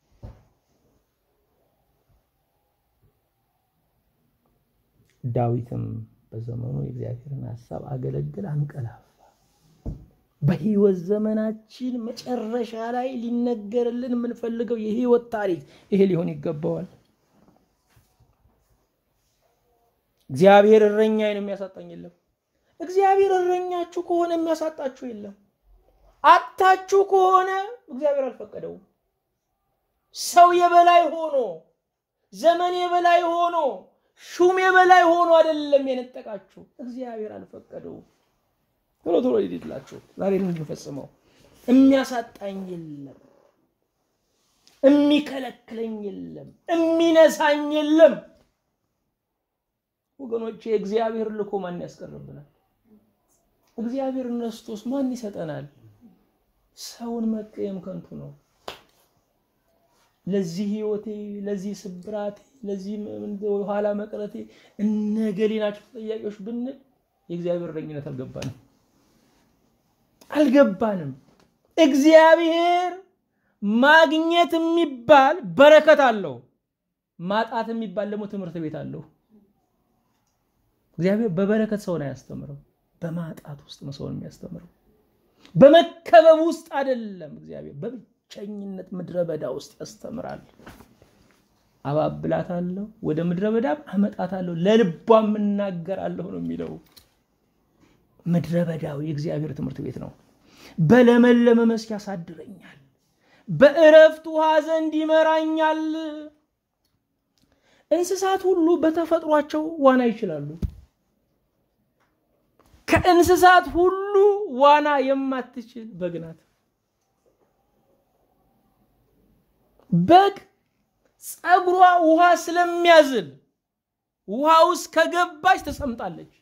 ዳዊትም በዘመኑ የእግዚአብሔርን ሀሳብ አገለግል፣ አንቀላፋ። በህይወት ዘመናችን መጨረሻ ላይ ሊነገርልን የምንፈልገው የህይወት ታሪክ ይሄ ሊሆን ይገባዋል። እግዚአብሔር እረኛዬን የሚያሳጣኝ የለም። እግዚአብሔር እረኛችሁ ከሆነ የሚያሳጣችሁ የለም። አታችሁ ከሆነ እግዚአብሔር አልፈቀደውም። ሰው የበላይ ሆኖ ዘመን የበላይ ሆኖ ሹም የበላይ ሆኖ አይደለም የነጠቃችሁ፣ እግዚአብሔር አልፈቀደውም። ቶሎ ቶሎ ሊድላችሁ ዛሬ የምንፈጽመው የሚያሳጣኝ የለም፣ የሚከለክለኝ የለም፣ የሚነሳኝ የለም። ወገኖቼ እግዚአብሔር ልኮ ማን ያስቀርብናል? እግዚአብሔር ነስቶስ ማን ይሰጠናል? ሰውን መቀየም ከንቱ ነው። ለዚህ ህይወቴ፣ ለዚህ ስብራቴ፣ ለዚህ ኋላ መቅረቴ እነገሌ ናቸው ተጠያቂዎች ብንል የእግዚአብሔር እረኝነት አልገባንም አልገባንም። እግዚአብሔር ማግኘት የሚባል በረከት አለው፣ ማጣት የሚባል ደግሞ ትምህርት ቤት አለው። እግዚአብሔር በበረከት ሰውን አያስተምርም፣ በማጣት ውስጥ ነው ሰውን የሚያስተምረው። በመከበብ ውስጥ አይደለም። እግዚአብሔር በብቸኝነት ምድረ በዳ ውስጥ ያስተምራል። አባብላታለሁ፣ ወደ ምድረ በዳም አመጣታለሁ፣ ለልቧም እናገራለሁ ነው የሚለው። ምድረ በዳው የእግዚአብሔር ትምህርት ቤት ነው። በለመለመ መስክ ያሳድረኛል፣ በእረፍት ውሃ ዘንድ ይመራኛል። እንስሳት ሁሉ በተፈጥሯቸው ዋና ይችላሉ። ከእንስሳት ሁሉ ዋና የማትችል በግ ናት። በግ ፀጉሯ ውሃ ስለሚያዝል ውሃ ውስጥ ከገባች ትሰምጣለች።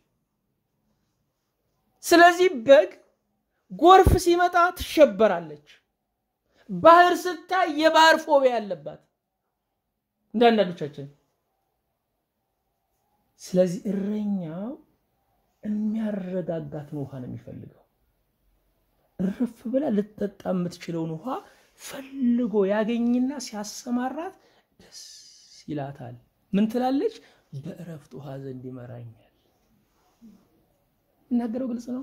ስለዚህ በግ ጎርፍ ሲመጣ ትሸበራለች። ባህር ስታይ የባህር ፎቢያ ያለባት እንደ አንዳንዶቻችን። ስለዚህ እረኛው የሚያረጋጋትን ውሃ ነው የሚፈልገው። እርፍ ብላ ልትጠጣ የምትችለውን ውሃ ፈልጎ ያገኝና ሲያሰማራት ደስ ይላታል። ምን ትላለች? በእረፍት ውሃ ዘንድ ይመራኛል። እናገረው ግልጽ ነው።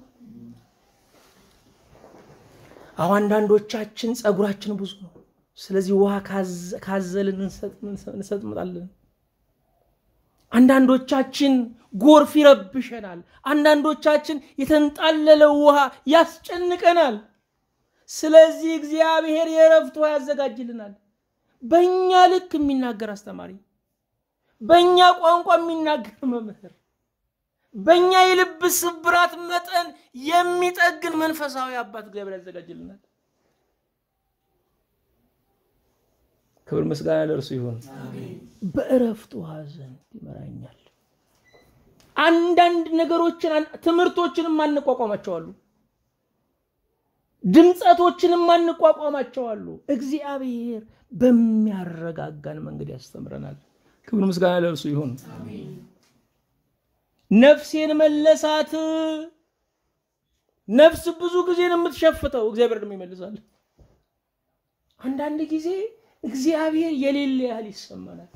አሁ አንዳንዶቻችን ፀጉራችን ብዙ ነው። ስለዚህ ውሃ ካዘልን እንሰጥምጣለን። አንዳንዶቻችን ጎርፍ ይረብሸናል። አንዳንዶቻችን የተንጣለለው ውሃ ያስጨንቀናል። ስለዚህ እግዚአብሔር የእረፍት ውሃ ያዘጋጅልናል። በእኛ ልክ የሚናገር አስተማሪ፣ በእኛ ቋንቋ የሚናገር መምህር፣ በእኛ የልብ ስብራት መጠን የሚጠግን መንፈሳዊ አባት እግዚአብሔር ያዘጋጅልናል። ክብር ምስጋና ለእርሱ ይሁን። በእረፍት ውሃ ዘንድ ይመራኛል። አንዳንድ ነገሮችን ትምህርቶችንም አንቋቋማቸዋሉ፣ ድምፀቶችንም አንቋቋማቸዋሉ። እግዚአብሔር በሚያረጋጋን መንገድ ያስተምረናል። ክብር ምስጋና ለእርሱ ይሁን። ነፍሴን መለሳት። ነፍስ ብዙ ጊዜ ነው የምትሸፍተው፣ እግዚአብሔር ደግሞ ይመልሳል። አንዳንድ ጊዜ እግዚአብሔር የሌለ ያህል ይሰማናል።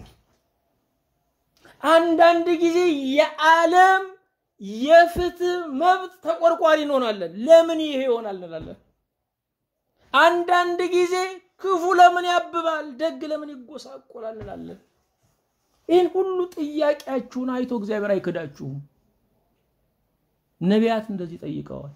አንዳንድ ጊዜ የዓለም የፍትህ መብት ተቆርቋሪ እንሆናለን። ለምን ይሄ ይሆናል እንላለን። አንዳንድ ጊዜ ክፉ ለምን ያብባል፣ ደግ ለምን ይጎሳቆላል እንላለን። ይህን ሁሉ ጥያቄያችሁን አይቶ እግዚአብሔር አይክዳችሁም። ነቢያት እንደዚህ ጠይቀዋል።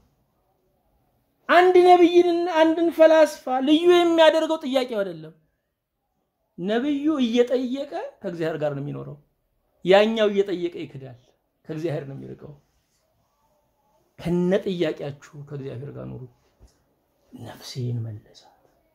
አንድ ነቢይንና አንድን ፈላስፋ ልዩ የሚያደርገው ጥያቄው አይደለም። ነቢዩ እየጠየቀ ከእግዚአብሔር ጋር ነው የሚኖረው። ያኛው እየጠየቀ ይክዳል፣ ከእግዚአብሔር ነው የሚርቀው። ከነ ጥያቄያችሁ ከእግዚአብሔር ጋር ኑሩ። ነፍሴን መለሳት።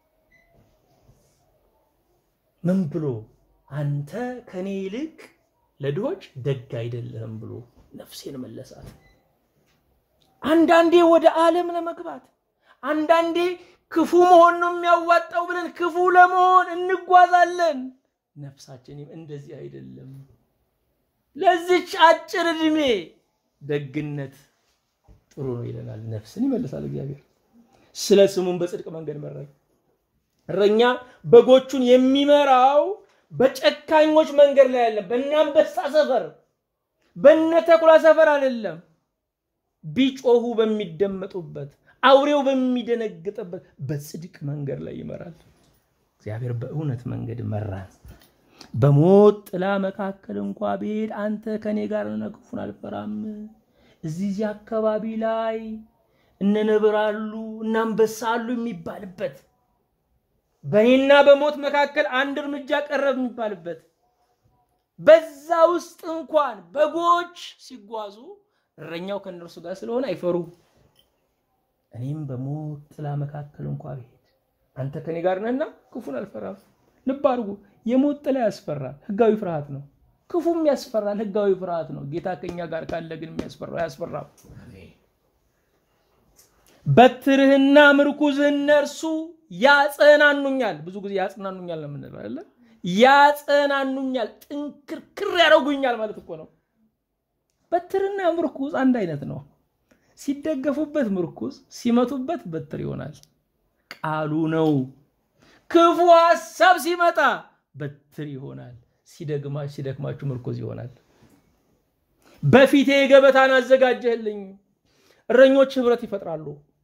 ምን ብሎ አንተ ከኔ ይልቅ ለድሆች ደግ አይደለህም ብሎ ነፍሴን መለሳት። አንዳንዴ ወደ ዓለም ለመግባት አንዳንዴ ክፉ መሆን ነው የሚያዋጣው ብለን ክፉ ለመሆን እንጓዛለን። ነፍሳችንም እንደዚህ አይደለም። ለዚች አጭር ዕድሜ ደግነት ጥሩ ነው ይለናል። ነፍስን ይመልሳል እግዚአብሔር። ስለ ስሙን በጽድቅ መንገድ መራኝ። እረኛ በጎቹን የሚመራው በጨካኞች መንገድ ላይ አይደለም። በእነ አንበሳ ሰፈር፣ በእነ ተኩላ ሰፈር አይደለም። ቢጮሁ በሚደመጡበት አውሬው በሚደነግጥበት በጽድቅ መንገድ ላይ ይመራል። እግዚአብሔር በእውነት መንገድ መራን። በሞት ጥላ መካከል እንኳ ብሄድ አንተ ከኔ ጋር ነህ፣ ክፉን አልፈራም። እዚህ አካባቢ ላይ እነ ነብር አሉ እነ አንበሳ አሉ የሚባልበት በእኔና በሞት መካከል አንድ እርምጃ ቀረብ የሚባልበት በዛ ውስጥ እንኳን በጎች ሲጓዙ እረኛው ከእነርሱ ጋር ስለሆነ አይፈሩም። እኔም በሞት ጥላ መካከል እንኳ ብሄድ አንተ ከኔ ጋር ነህና ክፉን አልፈራም። ልብ አድርጉ፣ የሞት ጥላ ያስፈራል፣ ህጋዊ ፍርሃት ነው። ክፉም ያስፈራል፣ ህጋዊ ፍርሃት ነው። ጌታ ከኛ ጋር ካለ ግን የሚያስፈራው አያስፈራም። በትርህና ምርኩዝህ እነርሱ ያጸናኑኛል። ብዙ ጊዜ ያጽናኑኛል ነው የምንለው አይደለ? ያጸናኑኛል፣ ጥንክርክር ያደርጉኛል ማለት እኮ ነው። በትርና ምርኩዝ አንድ አይነት ነው። ሲደገፉበት ምርኩዝ፣ ሲመቱበት በትር ይሆናል። ቃሉ ነው። ክፉ ሀሳብ ሲመጣ በትር ይሆናል። ሲደግማችሁ ሲደክማችሁ ምርኩዝ ይሆናል። በፊቴ ገበታን አዘጋጀህልኝ። እረኞች ህብረት ይፈጥራሉ።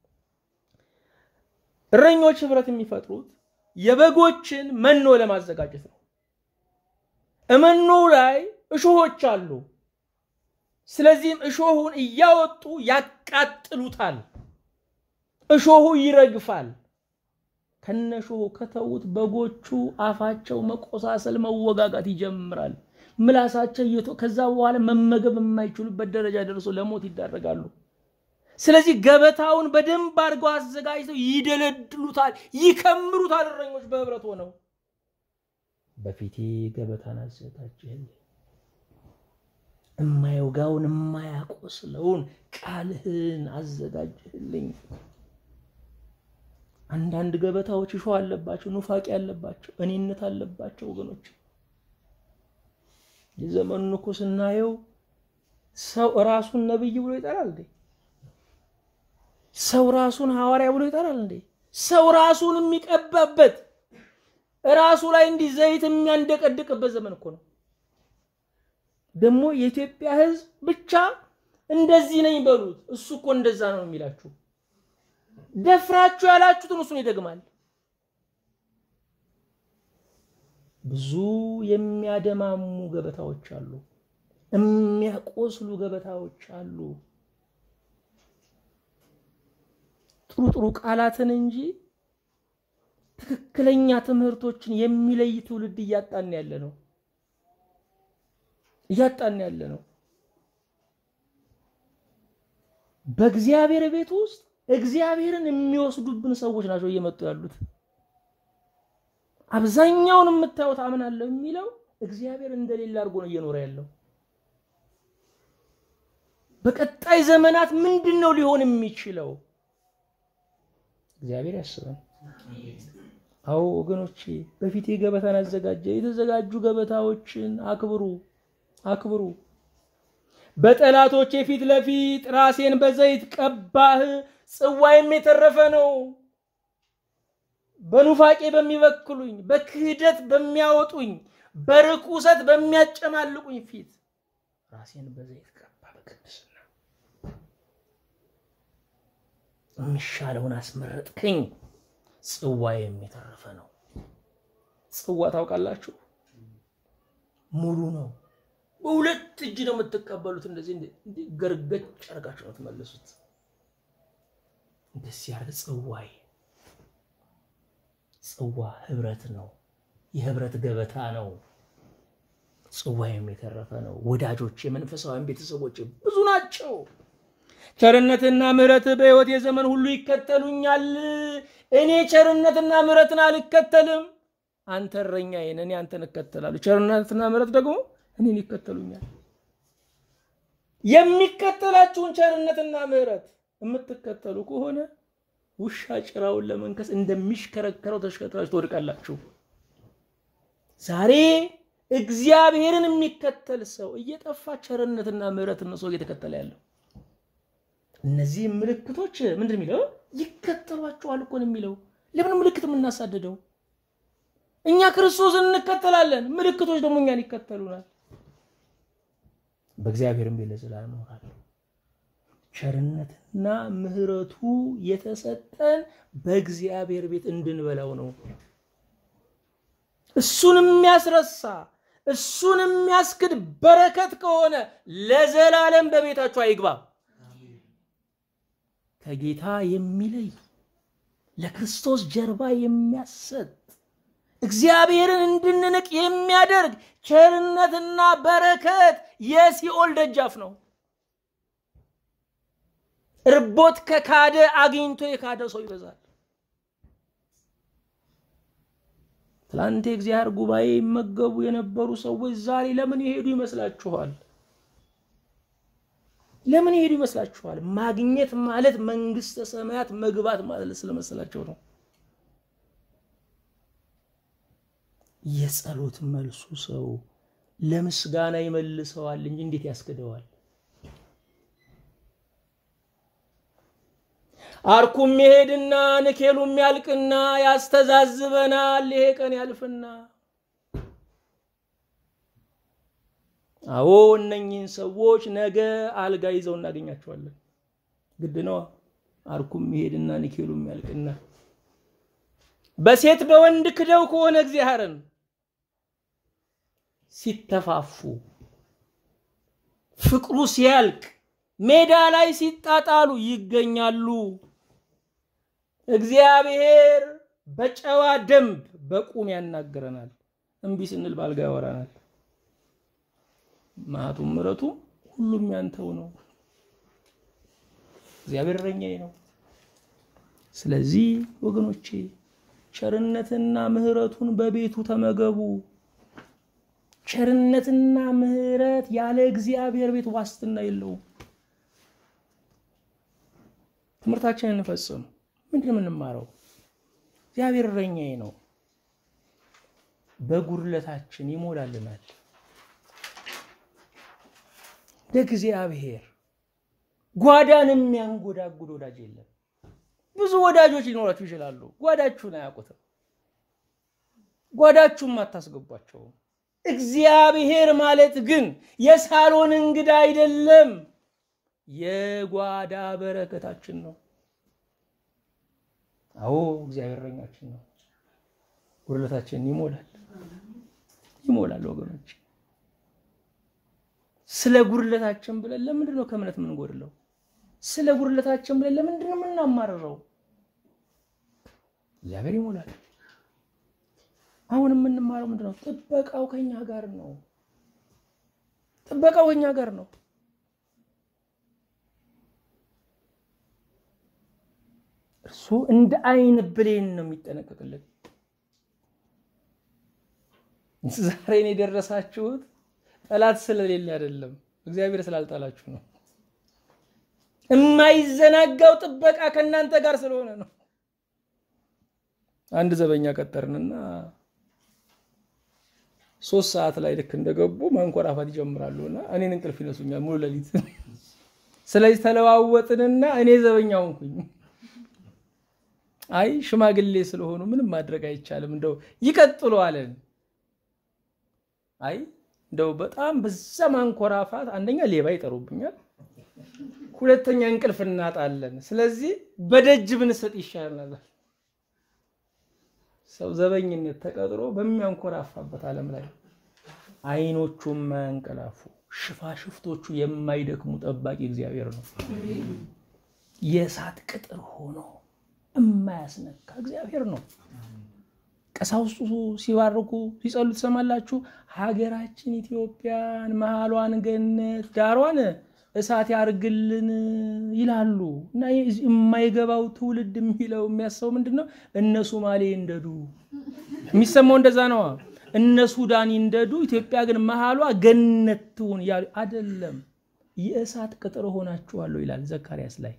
እረኞች ህብረት የሚፈጥሩት የበጎችን መኖ ለማዘጋጀት ነው። እመኖ ላይ እሾሆች አሉ። ስለዚህም እሾሁን እያወጡ ያቃጥሉታል። እሾሁ ይረግፋል። ከነ እሾሁ ከተዉት በጎቹ አፋቸው መቆሳሰል፣ መወጋጋት ይጀምራል። ምላሳቸው እየቶ ከዛ በኋላ መመገብ የማይችሉበት ደረጃ ደርሶ ለሞት ይዳረጋሉ። ስለዚህ ገበታውን በደንብ አድርገው አዘጋጅተው ይደለድሉታል፣ ይከምሩታል። እረኞች በህብረት ሆነው በፊቴ ገበታን አዘጋጀህልኝ የማይወጋውን የማያቆስለውን ቃልህን አዘጋጀህልኝ። አንዳንድ ገበታዎች እሾህ አለባቸው፣ ኑፋቄ አለባቸው፣ እኔነት አለባቸው። ወገኖች የዘመኑን እኮ ስናየው ሰው ራሱን ነብይ ብሎ ይጠራል እንዴ? ሰው ራሱን ሐዋርያ ብሎ ይጠራል እንዴ? ሰው ራሱን የሚቀባበት ራሱ ላይ እንዲህ ዘይት የሚያንደቀድቅበት ዘመን እኮ ነው። ደግሞ የኢትዮጵያ ሕዝብ ብቻ እንደዚህ ነኝ በሉት። እሱ እኮ እንደዛ ነው የሚላችሁ። ደፍራችሁ ያላችሁትን እሱን ይደግማል። ብዙ የሚያደማሙ ገበታዎች አሉ፣ የሚያቆስሉ ገበታዎች አሉ። ጥሩ ጥሩ ቃላትን እንጂ ትክክለኛ ትምህርቶችን የሚለይ ትውልድ እያጣን ያለ ነው እያጣን ያለ ነው። በእግዚአብሔር ቤት ውስጥ እግዚአብሔርን የሚወስዱብን ሰዎች ናቸው እየመጡ ያሉት። አብዛኛውን የምታዩት አምናለሁ የሚለው እግዚአብሔር እንደሌለ አድርጎ ነው እየኖረ ያለው። በቀጣይ ዘመናት ምንድን ነው ሊሆን የሚችለው? እግዚአብሔር ያስበን። አዎ ወገኖቼ፣ በፊቴ ገበታን አዘጋጀ። የተዘጋጁ ገበታዎችን አክብሩ አክብሩ። በጠላቶቼ ፊት ለፊት ራሴን በዘይት ቀባህ፣ ጽዋይም የተረፈ ነው። በኑፋቄ በሚበክሉኝ፣ በክህደት በሚያወጡኝ፣ በርኩሰት በሚያጨማልቁኝ ፊት ራሴን በዘይት ቀባ። በቅድስና የሚሻለውን አስመረጥከኝ። ጽዋ የሚተረፈ ነው። ጽዋ ታውቃላችሁ? ሙሉ ነው። በሁለት እጅ ነው የምትቀበሉት። እንደዚህ ገርገጭ አድርጋችሁ ነው ትመልሱት። እንደዚህ ያለ ጽዋይ ጽዋ ህብረት ነው። የህብረት ገበታ ነው። ጽዋይም የተረፈ ነው። ወዳጆች፣ የመንፈሳውያን ቤተሰቦች ብዙ ናቸው። ቸርነትና ምሕረት በሕይወት የዘመን ሁሉ ይከተሉኛል። እኔ ቸርነትና ምሕረትን አልከተልም። አንተ እረኛዬ ነህ፣ እኔ አንተን እከተላለሁ። ቸርነትና ምሕረት ደግሞ እኔን ይከተሉኛል። የሚከተላችሁን ቸርነትና ምሕረት የምትከተሉ ከሆነ ውሻ ጭራውን ለመንከስ እንደሚሽከረከረው ተሽከርክራችሁ ትወድቃላችሁ። ዛሬ እግዚአብሔርን የሚከተል ሰው እየጠፋ ቸርነትና ምሕረትን ነው ሰው እየተከተለ ያለው። እነዚህ ምልክቶች ምንድን የሚለው ይከተሏቸዋል እኮ ነው የሚለው። ለምን ምልክት የምናሳድደው? እኛ ክርስቶስን እንከተላለን፣ ምልክቶች ደግሞ እኛን ይከተሉናል። በእግዚአብሔርም ቤት ለዘላለም እኖራለሁ። ቸርነትና ምሕረቱ የተሰጠን በእግዚአብሔር ቤት እንድንበላው ነው። እሱን የሚያስረሳ እሱን የሚያስክድ በረከት ከሆነ ለዘላለም በቤታችሁ አይግባ። ከጌታ የሚለይ ለክርስቶስ ጀርባ የሚያሰጥ እግዚአብሔርን እንድንንቅ የሚያደርግ ቸርነትና በረከት የሲኦል ደጃፍ ነው። እርቦት ከካደ አግኝቶ የካደ ሰው ይበዛል። ትላንት የእግዚአብሔር ጉባኤ ይመገቡ የነበሩ ሰዎች ዛሬ ለምን የሄዱ ይመስላችኋል? ለምን የሄዱ ይመስላችኋል? ማግኘት ማለት መንግስተ ሰማያት መግባት ማለት ስለመሰላቸው ነው። የጸሎት መልሱ ሰው ለምስጋና ይመልሰዋል እንጂ እንዴት ያስክደዋል? አርኩም ይሄድና ንኬሉም ያልቅና ያስተዛዝበናል። ይሄ ቀን ያልፍና አዎ እነኝህን ሰዎች ነገ አልጋ ይዘው እናገኛቸዋለን። ግድ ነዋ። አርኩም ይሄድና ንኬሉም ያልቅና በሴት በወንድ ክደው ከሆነ እግዚአብሔርን ሲተፋፉ ፍቅሩ ሲያልቅ ሜዳ ላይ ሲጣጣሉ ይገኛሉ። እግዚአብሔር በጨዋ ደንብ በቁም ያናግረናል። እምቢ ስንል ባልጋ ያወራናል። መዓቱም ምሕረቱ ሁሉም ያንተው ነው። እግዚአብሔር እረኛዬ ነው። ስለዚህ ወገኖቼ ቸርነትና ምሕረቱን በቤቱ ተመገቡ። ቸርነትና ምሕረት ያለ እግዚአብሔር ቤት ዋስትና የለውም። ትምህርታችንን እንፈጽም። ምንድን ነው የምንማረው? እግዚአብሔር እረኛዬ ነው፣ በጉድለታችን ይሞላልናል። እንደ እግዚአብሔር ጓዳን የሚያንጎዳጉድ ወዳጅ የለም። ብዙ ወዳጆች ሊኖራችሁ ይችላሉ። ጓዳችሁን አያውቁትም። ጓዳችሁም አታስገቧቸውም። እግዚአብሔር ማለት ግን የሳሎን እንግዳ አይደለም፣ የጓዳ በረከታችን ነው። አዎ እግዚአብሔር እረኛችን ነው። ጉድለታችንን ይሞላል ይሞላል። ወገኖች ስለ ጉድለታችን ብለን ለምንድን ነው ከእምነት የምንጎድለው? ስለ ጉድለታችን ብለን ለምንድን ነው የምናማርረው? እግዚአብሔር ይሞላል። አሁን የምንማረው ምንድን ነው? ጥበቃው ከኛ ጋር ነው። ጥበቃው ከኛ ጋር ነው። እርሱ እንደ አይን ብሌን ነው የሚጠነቀቅልን። ዛሬን የደረሳችሁት ጠላት ስለሌለ አይደለም፣ እግዚአብሔር ስላልጣላችሁ ነው። የማይዘናጋው ጥበቃ ከእናንተ ጋር ስለሆነ ነው። አንድ ዘበኛ ቀጠርንና ሶስት ሰዓት ላይ ልክ እንደገቡ ማንኮራፋት ይጀምራሉ እና እኔን እንቅልፍ ይነሱኛል ሙሉ ሌሊት። ስለዚህ ተለዋወጥንና እኔ ዘበኛ ሆንኩኝ። አይ ሽማግሌ ስለሆኑ ምንም ማድረግ አይቻልም፣ እንደው ይቀጥሉ አለን። አይ እንደው በጣም በዛ ማንኮራፋት አንደኛ ሌባ ይጠሩብኛል፣ ሁለተኛ እንቅልፍ እናጣለን። ስለዚህ በደጅ ብንሰጥ ይሻላል። ሰው ዘበኝነት ተቀጥሮ በሚያንኮራፋበት ዓለም ላይ አይኖቹ የማያንቀላፉ ሽፋሽፍቶቹ የማይደክሙ ጠባቂ እግዚአብሔር ነው። የእሳት ቅጥር ሆኖ የማያስነካ እግዚአብሔር ነው። ቀሳውስቱ ሲባርኩ ሲጸሉ ትሰማላችሁ። ሀገራችን ኢትዮጵያን መሀሏን ገነት ዳሯን እሳት ያርግልን ይላሉ። እና የማይገባው ትውልድ የሚለው የሚያስበው ምንድን ነው? እነ ሶማሌ እንደዱ የሚሰማው እንደዛ ነዋ። እነ ሱዳን እንደዱ፣ ኢትዮጵያ ግን መሀሏ ገነት ትሁን እያሉ አይደለም። የእሳት ቅጥር ሆናችኋለሁ ይላል ዘካርያስ ላይ።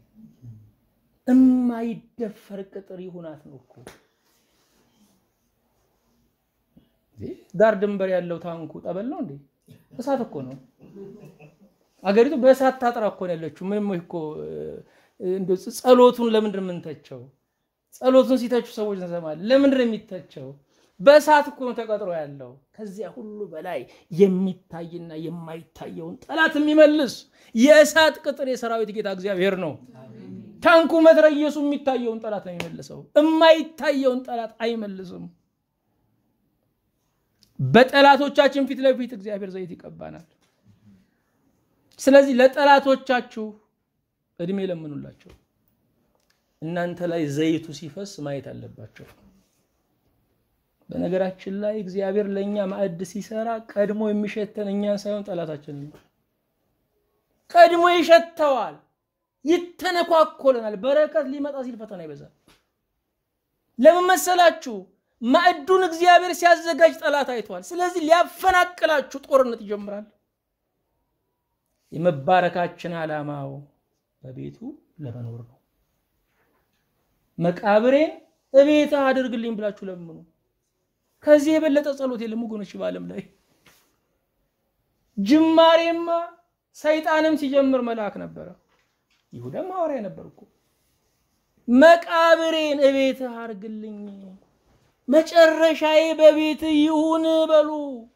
እማይደፈር ቅጥር ይሁናት ነው እኮ ዳር ድንበር ያለው ታንኩ ጠበል ነው እንዴ? እሳት እኮ ነው። አገሪቱ በእሳት ታጥራ እኮ ነው ያለችው። ምንም እኮ ጸሎቱን ለምንድን ነው የምንተቸው? ጸሎቱን ሲተቹ ሰዎች እንሰማለን። ለምንድን ነው የሚተቸው? በእሳት እኮ ነው ተቀጥሮ ያለው። ከዚያ ሁሉ በላይ የሚታይና የማይታየውን ጠላት የሚመልስ የእሳት ቅጥር የሰራዊት ጌታ እግዚአብሔር ነው። ታንኩ መትረየሱ የሚታየውን ጠላት ነው የሚመልሰው። የማይታየውን ጠላት አይመልስም። በጠላቶቻችን ፊት ለፊት እግዚአብሔር ዘይት ይቀባናል። ስለዚህ ለጠላቶቻችሁ እድሜ ለምኑላቸው። እናንተ ላይ ዘይቱ ሲፈስ ማየት አለባቸው። በነገራችን ላይ እግዚአብሔር ለእኛ ማዕድ ሲሰራ ቀድሞ የሚሸተን እኛን ሳይሆን ጠላታችን ነው። ቀድሞ ይሸተዋል፣ ይተነኳኮለናል። በረከት ሊመጣ ሲል ፈተና ይበዛል። ለምን መሰላችሁ? ማዕዱን እግዚአብሔር ሲያዘጋጅ ጠላት አይቷል። ስለዚህ ሊያፈናቅላችሁ ጦርነት ይጀምራል። የመባረካችን ዓላማው በቤቱ ለመኖር ነው። መቃብሬን እቤት አድርግልኝ ብላችሁ ለምኑ። ከዚህ የበለጠ ጸሎት የለም ወገኖች በዓለም ላይ። ጅማሬማ ሰይጣንም ሲጀምር መልአክ ነበረ፣ ይሁዳም ሐዋርያ ነበር እኮ። መቃብሬን እቤት አድርግልኝ መጨረሻዬ በቤት ይሁን በሉ።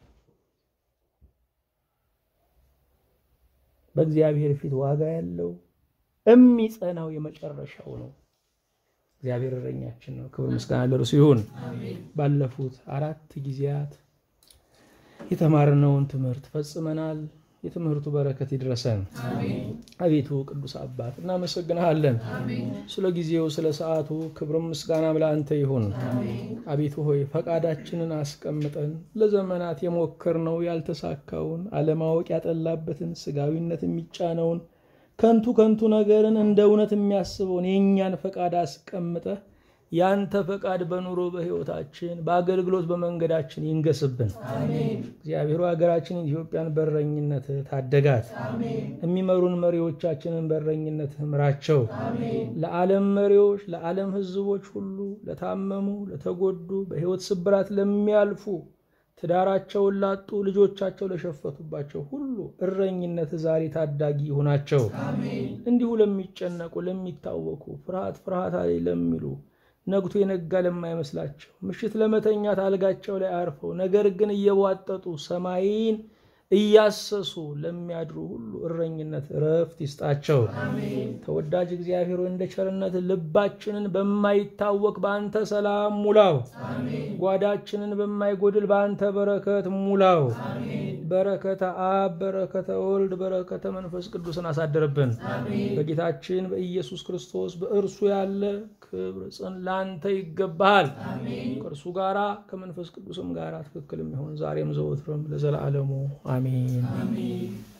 በእግዚአብሔር ፊት ዋጋ ያለው የሚጸናው የመጨረሻው ነው። እግዚአብሔር እረኛችን ነው። ክብር ምስጋና ለእርሱ ይሁን። ባለፉት አራት ጊዜያት የተማርነውን ትምህርት ፈጽመናል። የትምህርቱ በረከት ይድረሰን። አቤቱ ቅዱስ አባት እናመሰግንሃለን። ስለ ጊዜው ስለ ሰዓቱ ክብርም ምስጋናም ለአንተ ይሁን። አቤቱ ሆይ ፈቃዳችንን አስቀምጠን ለዘመናት የሞከርነው ያልተሳካውን አለማወቅ ያጠላበትን ስጋዊነት የሚጫነውን ከንቱ ከንቱ ነገርን እንደ እውነት የሚያስበውን የእኛን ፈቃድ አስቀምጠህ ያንተ ፈቃድ በኑሮ በሕይወታችን በአገልግሎት በመንገዳችን ይንገስብን። እግዚአብሔሩ ሀገራችን ኢትዮጵያን በረኝነት ታደጋት። የሚመሩን መሪዎቻችንን በረኝነት ምራቸው። ለዓለም መሪዎች፣ ለዓለም ሕዝቦች ሁሉ ለታመሙ፣ ለተጎዱ፣ በሕይወት ስብራት ለሚያልፉ ትዳራቸውን ላጡ ልጆቻቸው ለሸፈቱባቸው ሁሉ እረኝነት ዛሬ ታዳጊ ይሁናቸው። እንዲሁ ለሚጨነቁ ለሚታወኩ ፍርሃት ፍርሃት አለኝ ለሚሉ ነግቶ የነጋ ለማይመስላቸው ምሽት ለመተኛት አልጋቸው ላይ አርፈው ነገር ግን እየቧጠጡ ሰማይን እያሰሱ ለሚያድሩ ሁሉ እረኝነት እረፍት ይስጣቸው። ተወዳጅ እግዚአብሔር ሆይ እንደ ቸርነት ልባችንን በማይታወቅ በአንተ ሰላም ሙላው። ጓዳችንን በማይጎድል በአንተ በረከት ሙላው። በረከተ አብ፣ በረከተ ወልድ፣ በረከተ መንፈስ ቅዱስን አሳደርብን። በጌታችን በኢየሱስ ክርስቶስ በእርሱ ያለ ክብር ጽን ለአንተ ይገባሃል። ከእርሱ ጋራ ከመንፈስ ቅዱስም ጋራ ትክክል የሚሆን ዛሬም ዘወትርም ለዘላለሙ አሜን።